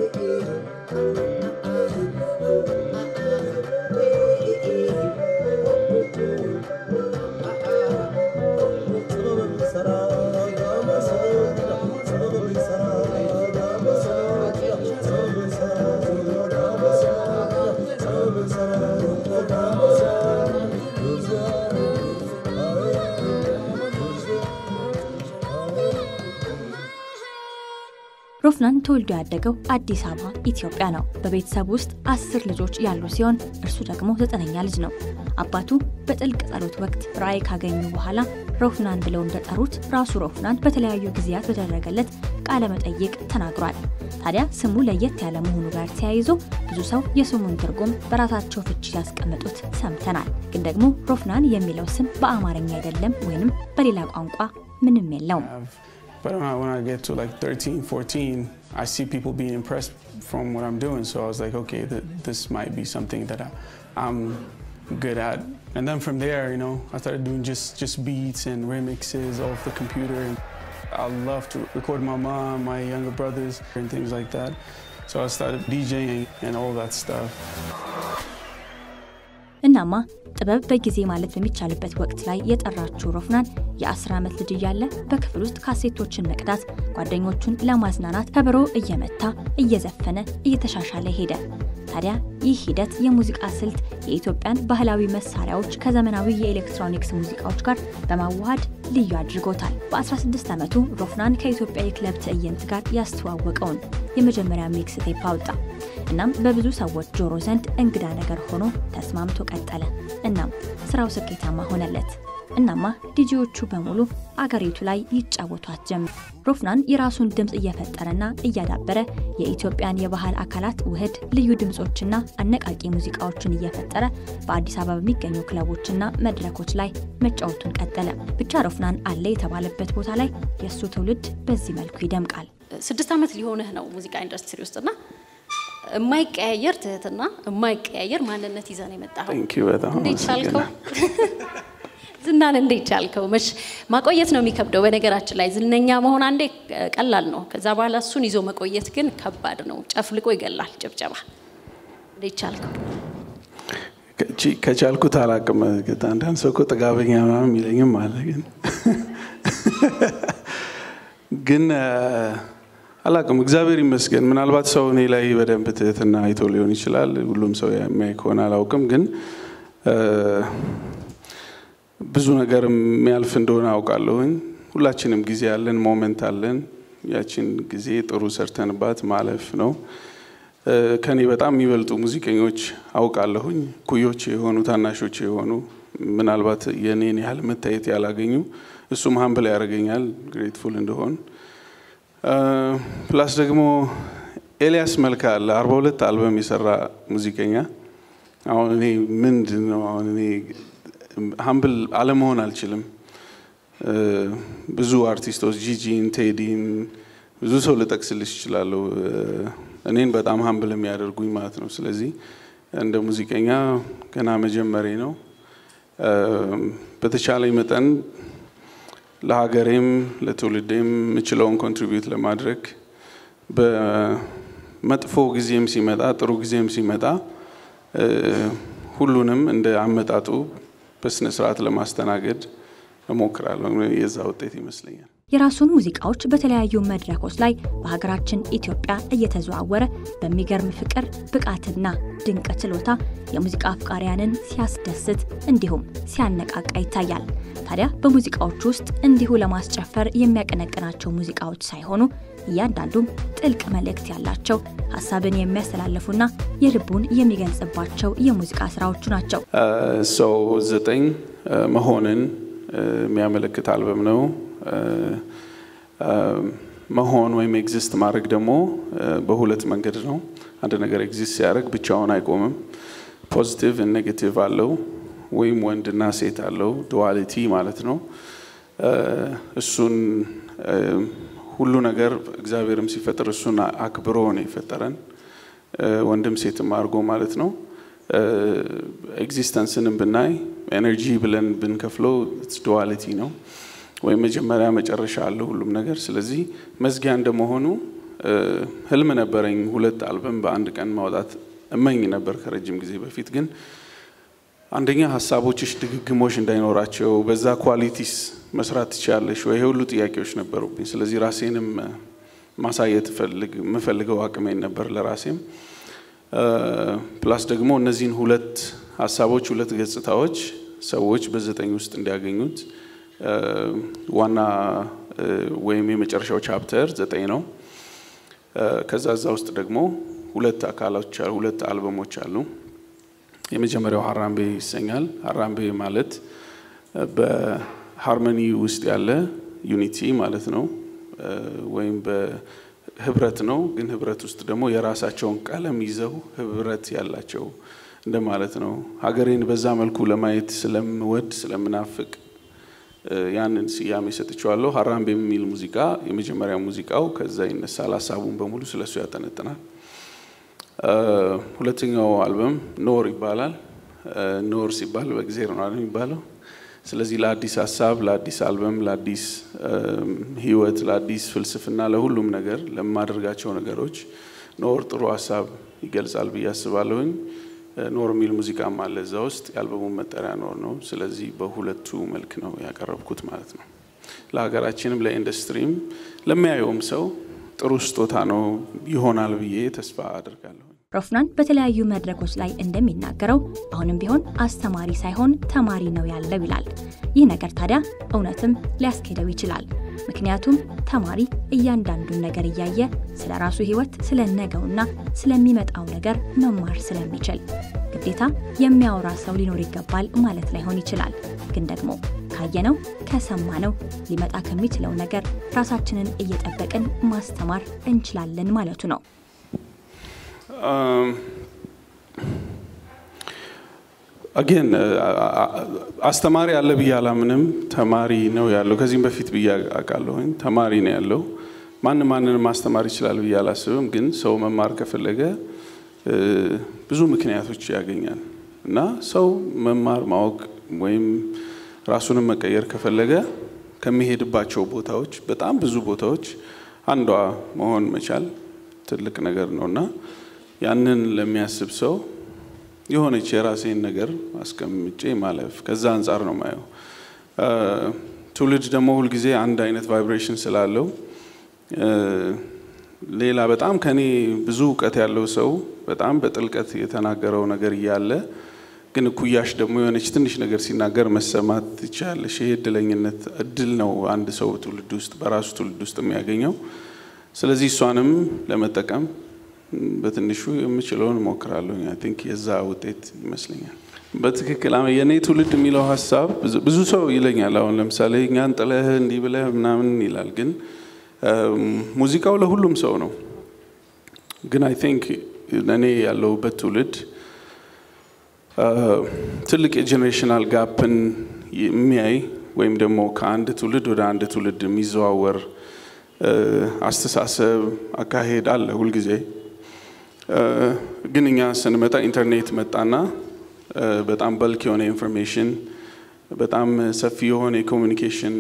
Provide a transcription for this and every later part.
ሮፍናን ተወልዶ ያደገው አዲስ አበባ ኢትዮጵያ ነው። በቤተሰብ ውስጥ አስር ልጆች ያሉ ሲሆን እርሱ ደግሞ ዘጠነኛ ልጅ ነው። አባቱ በጥልቅ ጸሎት ወቅት ራእይ ካገኙ በኋላ ሮፍናን ብለው እንደጠሩት ራሱ ሮፍናን በተለያዩ ጊዜያት በተደረገለት ቃለ መጠይቅ ተናግሯል። ታዲያ ስሙ ለየት ያለ መሆኑ ጋር ተያይዞ ብዙ ሰው የስሙን ትርጉም በራሳቸው ፍቺ ሲያስቀምጡት ሰምተናል። ግን ደግሞ ሮፍናን የሚለው ስም በአማርኛ አይደለም ወይንም በሌላ ቋንቋ ምንም የለውም። But when I, when I get to like 13, 14, I see people being impressed from what I'm doing. So I was like, okay, th- this might be something that I, I'm good at. And then from there, you know, I started doing just, just beats and remixes off the computer. And I love to record my mom, my younger brothers, and things like that. So I started DJing and all that stuff. እናማ ጥበብ በጊዜ ማለት በሚቻልበት ወቅት ላይ የጠራችው ሮፍናን የ10 ዓመት ልጅ እያለ በክፍል ውስጥ ካሴቶችን መቅዳት፣ ጓደኞቹን ለማዝናናት ከበሮ እየመታ እየዘፈነ እየተሻሻለ ሄደ። ታዲያ ይህ ሂደት የሙዚቃ ስልት የኢትዮጵያን ባህላዊ መሳሪያዎች ከዘመናዊ የኤሌክትሮኒክስ ሙዚቃዎች ጋር በማዋሃድ ልዩ አድርጎታል። በ16 ዓመቱ ሮፍናን ከኢትዮጵያ የክለብ ትዕይንት ጋር ያስተዋወቀውን የመጀመሪያ ሚክስ ቴፕ አወጣ። እናም በብዙ ሰዎች ጆሮ ዘንድ እንግዳ ነገር ሆኖ ተስማምቶ ቀጠለ። እናም ስራው ስኬታማ ሆነለት። እናማ ዲጂዎቹ በሙሉ አገሪቱ ላይ ይጫወቷት ጀመር። ሮፍናን የራሱን ድምፅ እየፈጠረና እያዳበረ የኢትዮጵያን የባህል አካላት ውህድ ልዩ ድምፆችና አነቃቂ ሙዚቃዎችን እየፈጠረ በአዲስ አበባ በሚገኙ ክለቦችና መድረኮች ላይ መጫወቱን ቀጠለ። ብቻ ሮፍናን አለ የተባለበት ቦታ ላይ የእሱ ትውልድ በዚህ መልኩ ይደምቃል። ስድስት ዓመት ሊሆንህ ነው ሙዚቃ ኢንዱስትሪ ውስጥና የማይቀያየር ትህትና የማይቀያየር ማንነት ይዘህ ነው የመጣኸው። Thank you በጣም እንዴት ቻልከው? አመሰግናለሁ። ዝናን እንዴት ቻልከው? መች ማቆየት ነው የሚከብደው። በነገራችን ላይ ዝነኛ መሆን አንዴ ቀላል ነው። ከዛ በኋላ እሱን ይዞ መቆየት ግን ከባድ ነው። ጨፍልቆ ይገላል ጭብጨባ። እንዴት ቻልከው? ከቺ- ከቻልኩት አላቅም። አንዳንድ ሰው እኮ ጥጋበኛ ምናምን የሚለኝም አለ። ግን ግን አላቅም። እግዚአብሔር ይመስገን። ምናልባት ሰው እኔ ላይ በደንብ ትህትና አይቶ ሊሆን ይችላል። ሁሉም ሰው የሚያይ ከሆነ አላውቅም። ግን ብዙ ነገር የሚያልፍ እንደሆነ አውቃለሁኝ። ሁላችንም ጊዜ አለን፣ ሞመንት አለን። ያችን ጊዜ ጥሩ ሰርተንባት ማለፍ ነው። ከኔ በጣም የሚበልጡ ሙዚቀኞች አውቃለሁኝ። ኩዮች የሆኑ ታናሾች የሆኑ ምናልባት የኔን ያህል መታየት ያላገኙ እሱም ሀምብል ያደርገኛል ግሬትፉል እንደሆን። ፕላስ ደግሞ ኤልያስ መልካ አለ አርባ ሁለት አልበም የሰራ ሙዚቀኛ። አሁን እኔ ምንድን ነው አሁን እኔ ሀምብል አለመሆን አልችልም። ብዙ አርቲስቶች ጂጂን፣ ቴዲን ብዙ ሰው ልጠቅስልሽ ይችላለሁ እኔን በጣም ሀምብል የሚያደርጉኝ ማለት ነው። ስለዚህ እንደ ሙዚቀኛ ገና መጀመሬ ነው። በተቻለኝ መጠን ለሀገሬም ለትውልዴም የምችለውን ኮንትሪቢዩት ለማድረግ በመጥፎ ጊዜም ሲመጣ ጥሩ ጊዜም ሲመጣ ሁሉንም እንደ አመጣጡ በስነ ስርዓት ለማስተናገድ እሞክራለሁ። የዛ ውጤት ይመስለኛል። የራሱን ሙዚቃዎች በተለያዩ መድረኮች ላይ በሀገራችን ኢትዮጵያ እየተዘዋወረ በሚገርም ፍቅር ብቃትና ድንቅ ችሎታ የሙዚቃ አፍቃሪያንን ሲያስደስት እንዲሁም ሲያነቃቃ ይታያል። ታዲያ በሙዚቃዎች ውስጥ እንዲሁ ለማስጨፈር የሚያቀነቅናቸው ሙዚቃዎች ሳይሆኑ እያንዳንዱም ጥልቅ መልእክት ያላቸው ሀሳብን የሚያስተላልፉና የልቡን የሚገልጽባቸው የሙዚቃ ስራዎቹ ናቸው። ሰው ዘጠኝ መሆንን የሚያመለክት አልበም ነው። መሆን ወይም ኤግዚስት ማድረግ ደግሞ በሁለት መንገድ ነው። አንድ ነገር ኤግዚስት ሲያደርግ ብቻውን አይቆምም። ፖዚቲቭ ኔጌቲቭ አለው፣ ወይም ወንድና ሴት አለው። ዱዋሊቲ ማለት ነው። እሱን ሁሉ ነገር እግዚአብሔርም ሲፈጥር እሱን አክብሮ ነው የፈጠረን፣ ወንድም ሴትም አድርጎ ማለት ነው። ኤግዚስተንስንም ብናይ ኤነርጂ ብለን ብንከፍለው ዱዋሊቲ ነው ወይም መጀመሪያ መጨረሻ አለው ሁሉም ነገር። ስለዚህ መዝጊያ እንደመሆኑ ህልም ነበረኝ ሁለት አልበም በአንድ ቀን ማውጣት እመኝ ነበር ከረጅም ጊዜ በፊት ግን አንደኛ ሀሳቦችሽ ድግግሞሽ እንዳይኖራቸው በዛ ኳሊቲስ መስራት ትችላለሽ ወይ? ሁሉ ጥያቄዎች ነበሩብኝ። ስለዚህ ራሴንም ማሳየት የምፈልገው አቅሜን ነበር ለራሴም። ፕላስ ደግሞ እነዚህን ሁለት ሀሳቦች ሁለት ገጽታዎች ሰዎች በዘጠኝ ውስጥ እንዲያገኙት ዋና ወይም የመጨረሻው ቻፕተር ዘጠኝ ነው። ከዛ እዛ ውስጥ ደግሞ ሁለት አካሎች ሁለት አልበሞች አሉ። የመጀመሪያው ሀራምቤ ይሰኛል። ሀራምቤ ማለት በሃርመኒ ውስጥ ያለ ዩኒቲ ማለት ነው፣ ወይም በህብረት ነው። ግን ህብረት ውስጥ ደግሞ የራሳቸውን ቀለም ይዘው ህብረት ያላቸው እንደማለት ነው። ሀገሬን በዛ መልኩ ለማየት ስለምወድ ስለምናፍቅ ያንን ስያሜ ሰጥቼዋለሁ። ሀራምቤ የሚል ሙዚቃ የመጀመሪያ ሙዚቃው ከዛ ይነሳል። ሀሳቡን በሙሉ ስለሱ ያጠነጥናል። ሁለተኛው አልበም ኖር ይባላል። ኖር ሲባል በእግዜር ነው የሚባለው። ስለዚህ ለአዲስ ሀሳብ፣ ለአዲስ አልበም፣ ለአዲስ ህይወት፣ ለአዲስ ፍልስፍና፣ ለሁሉም ነገር ለማደርጋቸው ነገሮች ኖር ጥሩ ሀሳብ ይገልጻል ብዬ አስባለሁኝ። ኖር የሚል ሙዚቃም አለ እዛ ውስጥ። የአልበሙ መጠሪያ ኖር ነው። ስለዚህ በሁለቱ መልክ ነው ያቀረብኩት ማለት ነው። ለሀገራችንም ለኢንዱስትሪም ለሚያየውም ሰው ጥሩ ስጦታ ነው ይሆናል ብዬ ተስፋ አድርጋለሁ። ሮፍናን በተለያዩ መድረኮች ላይ እንደሚናገረው አሁንም ቢሆን አስተማሪ ሳይሆን ተማሪ ነው ያለው ይላል። ይህ ነገር ታዲያ እውነትም ሊያስኬደው ይችላል። ምክንያቱም ተማሪ እያንዳንዱን ነገር እያየ ስለ ራሱ ህይወት፣ ስለ ነገውና ስለሚመጣው ነገር መማር ስለሚችል ግዴታ የሚያወራ ሰው ሊኖር ይገባል ማለት ላይሆን ይችላል። ግን ደግሞ ካየነው ከሰማነው ሊመጣ ከሚችለው ነገር ራሳችንን እየጠበቅን ማስተማር እንችላለን ማለቱ ነው። አጌን አስተማሪ አለ ብዬ አላምንም። ተማሪ ነው ያለው። ከዚህም በፊት ብዬ አውቃለሁኝ። ተማሪ ነው ያለው። ማንም ማንንም ማስተማር ይችላል ብዬ አላስብም። ግን ሰው መማር ከፈለገ ብዙ ምክንያቶች ያገኛል እና ሰው መማር ማወቅ ወይም ራሱንም መቀየር ከፈለገ ከሚሄድባቸው ቦታዎች በጣም ብዙ ቦታዎች አንዷ መሆን መቻል ትልቅ ነገር ነው እና ያንን ለሚያስብ ሰው የሆነች የራሴን ነገር አስቀምጬ ማለፍ ከዛ አንጻር ነው ማየው። ትውልድ ደግሞ ሁልጊዜ አንድ አይነት ቫይብሬሽን ስላለው ሌላ በጣም ከኔ ብዙ እውቀት ያለው ሰው በጣም በጥልቀት የተናገረው ነገር እያለ ግን እኩያሽ ደግሞ የሆነች ትንሽ ነገር ሲናገር መሰማት ትችላለሽ። ይሄ እድለኝነት እድል ነው አንድ ሰው ትውልድ ውስጥ በራሱ ትውልድ ውስጥ የሚያገኘው። ስለዚህ እሷንም ለመጠቀም በትንሹ የምችለውን እሞክራለሁ። አይ ቲንክ የዛ ውጤት ይመስለኛል። በትክክል የእኔ ትውልድ የሚለው ሀሳብ ብዙ ሰው ይለኛል። አሁን ለምሳሌ እኛን ጥለህ እንዲህ ብለህ ምናምን ይላል። ግን ሙዚቃው ለሁሉም ሰው ነው። ግን አይ ቲንክ እኔ ያለሁበት ትውልድ ትልቅ የጄኔሬሽናል ጋፕን የሚያይ ወይም ደግሞ ከአንድ ትውልድ ወደ አንድ ትውልድ የሚዘዋወር አስተሳሰብ አካሄድ አለ ሁልጊዜ። ግን እኛ ስንመጣ ኢንተርኔት መጣና በጣም በልክ የሆነ ኢንፎርሜሽን በጣም ሰፊ የሆነ የኮሚኒኬሽን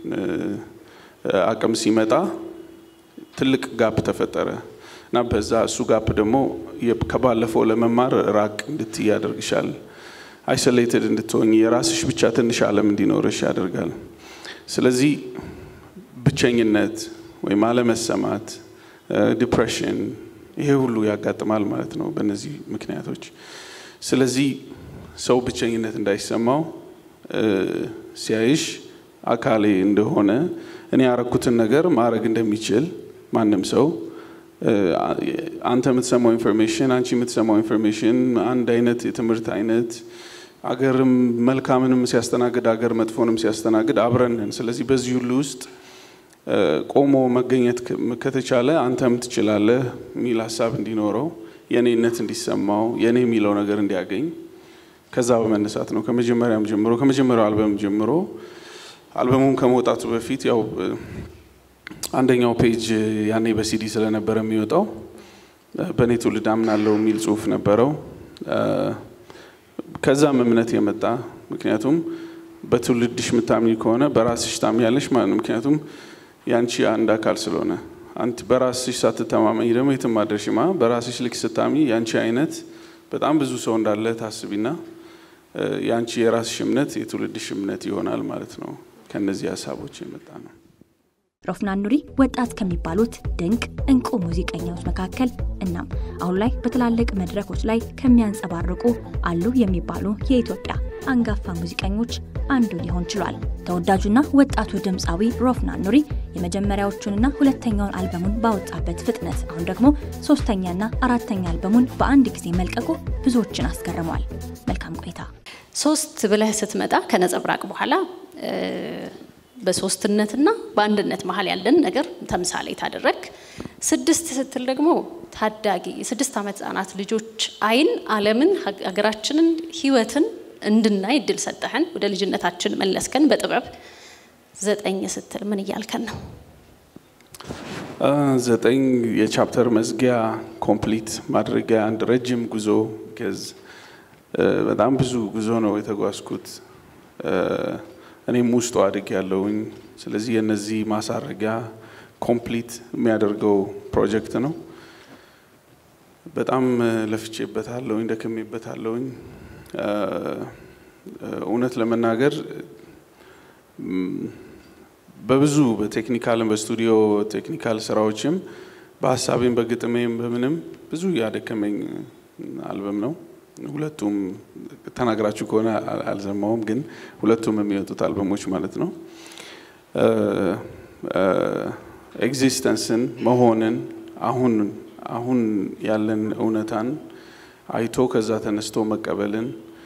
አቅም ሲመጣ ትልቅ ጋፕ ተፈጠረ እና በዛ እሱ ጋፕ ደግሞ ከባለፈው ለመማር ራቅ እንድትይ ያደርግሻል። አይሶሌትድ እንድትሆኝ የራስሽ ብቻ ትንሽ ዓለም እንዲኖርሽ ያደርጋል። ስለዚህ ብቸኝነት ወይም አለመሰማት፣ ዲፕሬሽን ይሄ ሁሉ ያጋጥማል ማለት ነው በእነዚህ ምክንያቶች። ስለዚህ ሰው ብቸኝነት እንዳይሰማው ሲያይሽ አካሌ እንደሆነ እኔ ያረኩትን ነገር ማድረግ እንደሚችል ማንም ሰው አንተ የምትሰማው ኢንፎርሜሽን አንቺ የምትሰማው ኢንፎርሜሽን አንድ አይነት የትምህርት አይነት አገርም መልካምንም ሲያስተናግድ አገር መጥፎንም ሲያስተናግድ አብረንን። ስለዚህ በዚህ ሁሉ ውስጥ ቆሞ መገኘት ከተቻለ አንተም ትችላለህ የሚል ሀሳብ እንዲኖረው የእኔነት እንዲሰማው የእኔ የሚለው ነገር እንዲያገኝ ከዛ በመነሳት ነው ከመጀመሪያም ጀምሮ ከመጀመሪያው አልበም ጀምሮ አልበሙም ከመውጣቱ በፊት ያው አንደኛው ፔጅ ያኔ በሲዲ ስለነበረ የሚወጣው በእኔ ትውልድ አምናለው የሚል ጽሁፍ ነበረው። ከዛም እምነት የመጣ ምክንያቱም በትውልድሽ የምታምኝ ከሆነ በራስሽ ታምኛለሽ ማለት ነው። ምክንያቱም ያንቺ አንድ አካል ስለሆነ አንቺ በራስሽ ሳትተማመኝ ደግሞ የትም አደርሽማ። በራስሽ ልክ ስታሚ ያንቺ አይነት በጣም ብዙ ሰው እንዳለ ታስቢና የአንቺ የራስሽ እምነት የትውልድሽ እምነት ይሆናል ማለት ነው። ከነዚህ ሀሳቦች የመጣ ነው። ሮፍናን ኑሪ ወጣት ከሚባሉት ድንቅ እንቁ ሙዚቀኛዎች መካከል እናም አሁን ላይ በትላልቅ መድረኮች ላይ ከሚያንጸባርቁ አሉ የሚባሉ የኢትዮጵያ አንጋፋ ሙዚቀኞች አንዱ ሊሆን ችሏል። ተወዳጁና ወጣቱ ድምፃዊ ሮፍናን ኑሪ የመጀመሪያዎቹንና ሁለተኛውን አልበሙን ባወጣበት ፍጥነት አሁን ደግሞ ሶስተኛና አራተኛ አልበሙን በአንድ ጊዜ መልቀቁ ብዙዎችን አስገርመዋል። መልካም ቆይታ። ሶስት ብለህ ስትመጣ ከነጸብራቅ በኋላ በሶስትነትና በአንድነት መሀል ያለን ነገር ተምሳሌ ታደረግ። ስድስት ስትል ደግሞ ታዳጊ የስድስት ዓመት ህጻናት ልጆች አይን ዓለምን፣ ሀገራችንን፣ ህይወትን እንድናይ እድል ሰጠህን። ወደ ልጅነታችን መለስከን በጥበብ ዘጠኝ ስትል ምን እያልከን ነው? ዘጠኝ የቻፕተር መዝጊያ ኮምፕሊት ማድረጊያ አንድ ረጅም ጉዞ ገዝ በጣም ብዙ ጉዞ ነው የተጓዝኩት። እኔም ውስጡ አድግ ያለውኝ። ስለዚህ የነዚህ ማሳረጊያ ኮምፕሊት የሚያደርገው ፕሮጀክት ነው። በጣም ለፍቼበታለሁኝ፣ ደክሜበታለሁኝ። እውነት ለመናገር በብዙ በቴክኒካልም በስቱዲዮ ቴክኒካል ስራዎችም በሀሳቤም በግጥሜም በምንም ብዙ ያደከመኝ አልበም ነው። ሁለቱም ተናግራችሁ ከሆነ አልሰማውም፣ ግን ሁለቱም የሚወጡት አልበሞች ማለት ነው። ኤግዚስተንስን መሆንን አሁን አሁን ያለን እውነታን አይቶ ከዛ ተነስቶ መቀበልን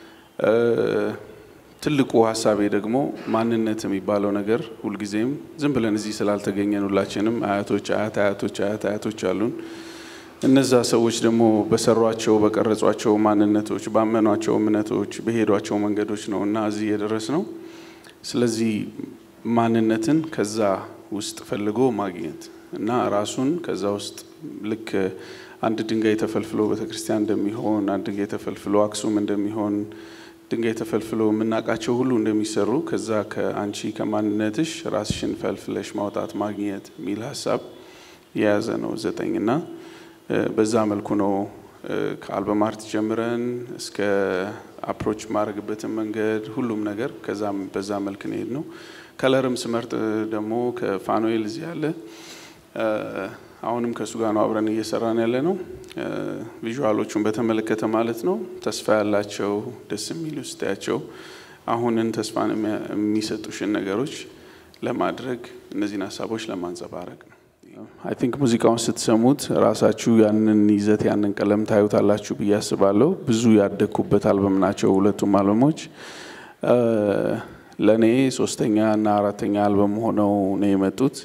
ትልቁ ሀሳቤ ደግሞ ማንነት የሚባለው ነገር ሁልጊዜም ዝም ብለን እዚህ ስላልተገኘን ሁላችንም አያቶች አያት አያቶች አያት አያቶች አሉን። እነዛ ሰዎች ደግሞ በሰሯቸው በቀረጿቸው ማንነቶች ባመኗቸው እምነቶች በሄዷቸው መንገዶች ነው እና እዚህ የደረስ ነው። ስለዚህ ማንነትን ከዛ ውስጥ ፈልጎ ማግኘት እና ራሱን ከዛ ውስጥ ልክ አንድ ድንጋይ ተፈልፍሎ ቤተክርስቲያን እንደሚሆን አንድ ድንጋይ ተፈልፍሎ አክሱም እንደሚሆን ድንጋይ ተፈልፍሎ የምናውቃቸው ሁሉ እንደሚሰሩ ከዛ ከአንቺ ከማንነትሽ ራስሽን ፈልፍለሽ ማውጣት ማግኘት የሚል ሀሳብ የያዘ ነው ዘጠኝ እና በዛ መልኩ ነው ከአልበም አርት ጀምረን እስከ አፕሮች ማድረግበትን መንገድ ሁሉም ነገር ከዛም በዛ መልክ ነው የሄድ ነው። ከለርም ስመርጥ ደግሞ ከፋኖኤል እዚህ ያለ አሁንም ከእሱ ጋር ነው አብረን እየሰራን ያለ ነው። ቪዥዋሎቹን በተመለከተ ማለት ነው ተስፋ ያላቸው ደስ የሚሉ ስታያቸው አሁንን ተስፋን የሚሰጡሽን ነገሮች ለማድረግ እነዚህን ሀሳቦች ለማንጸባረቅ ነው። አይ ቲንክ ሙዚቃውን ስትሰሙት ራሳችሁ ያንን ይዘት ያንን ቀለም ታዩታላችሁ ብዬ አስባለሁ። ብዙ ያደግኩበት አልበም ናቸው ሁለቱም አልበሞች። ለእኔ ሶስተኛ እና አራተኛ አልበም ሆነው ነው የመጡት።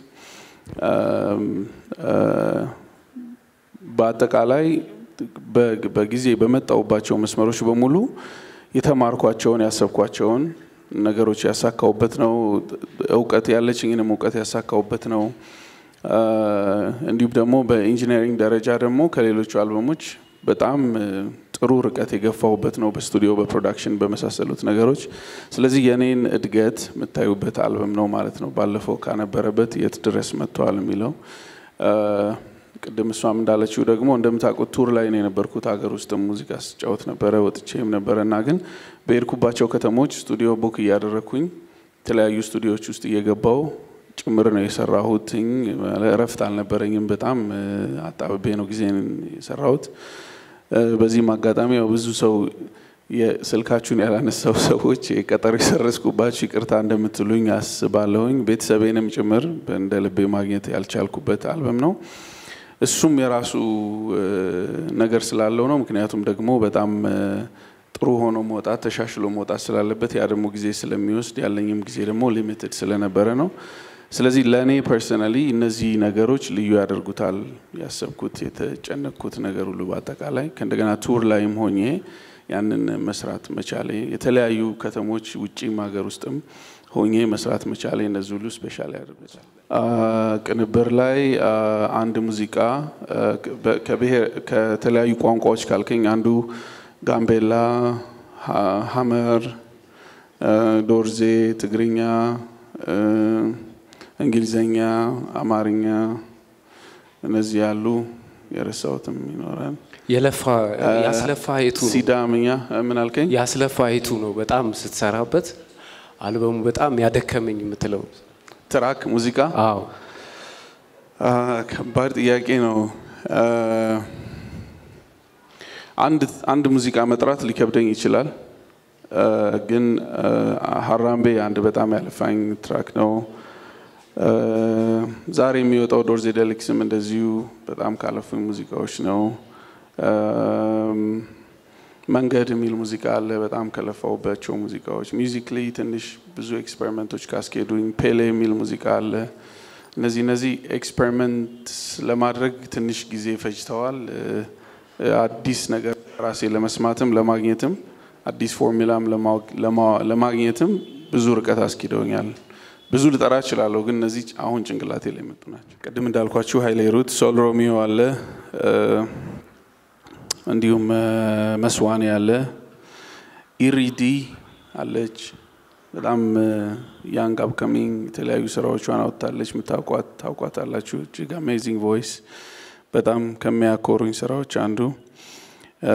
በአጠቃላይ በጊዜ በመጣውባቸው መስመሮች በሙሉ የተማርኳቸውን ያሰብኳቸውን ነገሮች ያሳካውበት ነው። እውቀት ያለችኝንም እውቀት ያሳካውበት ነው። እንዲሁም ደግሞ በኢንጂነሪንግ ደረጃ ደግሞ ከሌሎቹ አልበሞች በጣም ጥሩ ርቀት የገፋሁበት ነው፣ በስቱዲዮ በፕሮዳክሽን በመሳሰሉት ነገሮች። ስለዚህ የኔን እድገት የምታዩበት አልበም ነው ማለት ነው። ባለፈው ካነበረበት የት ድረስ መጥተዋል የሚለው ቅድም እሷም እንዳለችው ደግሞ እንደምታውቁት ቱር ላይ ነው የነበርኩት። ሀገር ውስጥም ሙዚቃ ስጫወት ነበረ፣ ወጥቼም ነበረ እና ግን በሄድኩባቸው ከተሞች ስቱዲዮ ቡክ እያደረግኩኝ የተለያዩ ስቱዲዮዎች ውስጥ እየገባው ጭምር ነው የሰራሁት። እረፍት አልነበረኝም። በጣም አጣብቤ ነው ጊዜን የሰራሁት። በዚህም አጋጣሚ ያው ብዙ ሰው የስልካችሁን ያላነሳው ሰዎች ቀጠሮ የሰረዝኩባችሁ ይቅርታ እንደምትሉኝ አስባለሁኝ። ቤተሰቤንም ጭምር እንደ ልቤ ማግኘት ያልቻልኩበት አልበም ነው። እሱም የራሱ ነገር ስላለው ነው። ምክንያቱም ደግሞ በጣም ጥሩ ሆኖ መውጣት ተሻሽሎ መውጣት ስላለበት ያ ደግሞ ጊዜ ስለሚወስድ ያለኝም ጊዜ ደግሞ ሊሚትድ ስለነበረ ነው። ስለዚህ ለእኔ ፐርሰናሊ እነዚህ ነገሮች ልዩ ያደርጉታል። ያሰብኩት የተጨነቅኩት ነገር ሁሉ በአጠቃላይ ከእንደገና ቱር ላይም ሆኜ ያንን መስራት መቻሌ የተለያዩ ከተሞች ውጭም ሀገር ውስጥም ሆኜ መስራት መቻሌ እነዚህ ሁሉ ስፔሻል ያደርጉታል። ቅንብር ላይ አንድ ሙዚቃ ከተለያዩ ቋንቋዎች ካልከኝ አንዱ ጋምቤላ፣ ሀመር፣ ዶርዜ፣ ትግርኛ፣ እንግሊዘኛ፣ አማርኛ እነዚህ ያሉ የረሳሁትም ይኖራል። የለፋ ያስለፋ የቱ ነው? ሲዳምኛ ምን አልከኝ? ያስለፋ የቱ ነው? በጣም ስትሰራበት አልበሙ በጣም ያደከመኝ የምትለው ትራክ ሙዚቃ አዎ አ፣ ከባድ ጥያቄ ነው። አ፣ አንድ አንድ ሙዚቃ መጥራት ሊከብደኝ ይችላል። አ፣ ግን አ፣ ሀራምቤ አንድ በጣም ያለፋኝ ትራክ ነው። አ፣ ዛሬ የሚወጣው ዶርዜ ደሊክስም እንደዚሁ በጣም ካለፉኝ ሙዚቃዎች ነው። አም፣ መንገድ የሚል ሙዚቃ አለ። በጣም ከለፋውባቸው ሙዚቃዎች ሚውዚክሊ ትንሽ ብዙ ኤክስፐሪመንቶች ካስኬዱኝ። ፔሌ የሚል ሙዚቃ አለ። እነዚህ እነዚህ ኤክስፐሪመንት ለማድረግ ትንሽ ጊዜ ፈጅተዋል። እ፣ አዲስ ነገር ራሴ ለመስማትም ለማግኘትም አዲስ ፎርሙላም ለማወቅ- ለማ- ለማግኘትም ብዙ ርቀት አስኪደውኛል። ብዙ ልጠራ እችላለሁ፣ ግን እነዚህ አሁን ጭንቅላቴ ላይ የመጡ ናቸው። ቅድም እንዳልኳችሁ ሀይሌ ሩት፣ ሶል ሮሚዮ አለ እ፣ እንዲሁም እ፣ መስዋኔ አለ፣ ኢሪዲ አለች። በጣም ያንግ አፕካሚንግ የተለያዩ ስራዎቿን አውጥታለች። የምታውቋት ታውቋታላችሁ። እጅግ አሜዚንግ ቮይስ በጣም ከሚያኮሩኝ ስራዎች አንዱ እ፣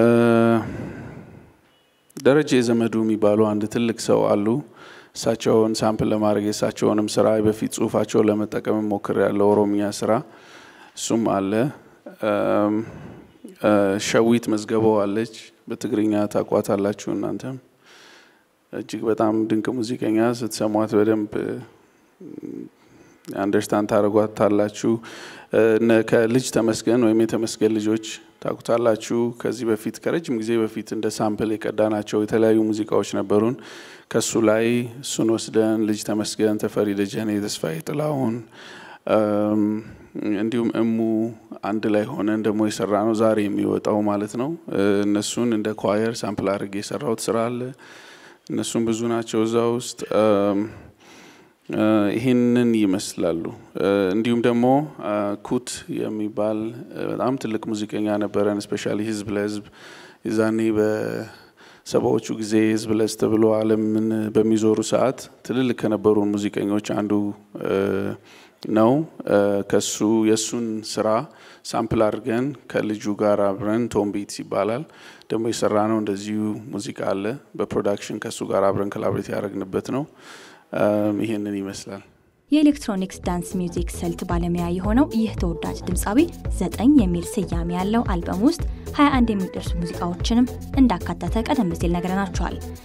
ደረጀ ዘመዱ የሚባሉ አንድ ትልቅ ሰው አሉ። እሳቸውን ሳምፕል ለማድረግ የእሳቸውንም ስራ በፊት ጽሁፋቸውን ለመጠቀም ሞክር ያለው ኦሮምኛ ስራ እሱም አለ። እም፣ እ፣ ሸዊት መዝገበው አለች። በትግርኛ ታቋታላችሁ እናንተም እጅግ በጣም ድንቅ ሙዚቀኛ ስትሰሟት በደንብ አንደርስታንድ ታደርጓታላችሁ። እነ ከልጅ ተመስገን ወይም የተመስገን ልጆች ታውቁታላችሁ። ከዚህ በፊት ከረጅም ጊዜ በፊት እንደ ሳምፕል የቀዳናቸው የተለያዩ ሙዚቃዎች ነበሩን። ከሱ ላይ እሱን ወስደን ልጅ ተመስገን፣ ተፈሪ ደጀኔ፣ ተስፋዬ ጥላሁን እም፣ እንዲሁም እሙ አንድ ላይ ሆነን ደግሞ የሰራ ነው ዛሬ የሚወጣው ማለት ነው። እ፣ እነሱን እንደ ኳየር ሳምፕል አድርጌ የሰራሁት ስራ አለ። እነሱም ብዙ ናቸው እዛ ውስጥ እም፣ እ፣ ይህንን ይመስላሉ። እ፣ እንዲሁም ደግሞ እ፣ ኩት የሚባል እ፣ በጣም ትልቅ ሙዚቀኛ ነበረን። ስፔሻሊ ህዝብ ለህዝብ የዛኔ በሰባዎቹ ጊዜ ህዝብ ለህዝብ ተብሎ ዓለምን በሚዞሩ ሰዓት ትልልቅ ከነበሩ ሙዚቀኞች አንዱ እ፣ ነው። እ፣ ከሱ የእሱን ስራ ሳምፕል አድርገን ከልጁ ጋር አብረን ቶም ቤትስ ይባላል ደግሞ የሰራ ነው። እንደዚሁ ሙዚቃ አለ በፕሮዳክሽን ከእሱ ጋር አብረን ኮላብሬት ያደረግንበት ነው። እም፣ ይሄንን ይመስላል። የኤሌክትሮኒክስ ዳንስ ሚውዚክ ስልት ባለሙያ የሆነው ይህ ተወዳጅ ድምፃዊ ዘጠኝ የሚል ስያሜ ያለው አልበም ውስጥ 21 የሚደርሱ ሙዚቃዎችንም እንዳካተተ ቀደም ሲል ነግረናቸዋል።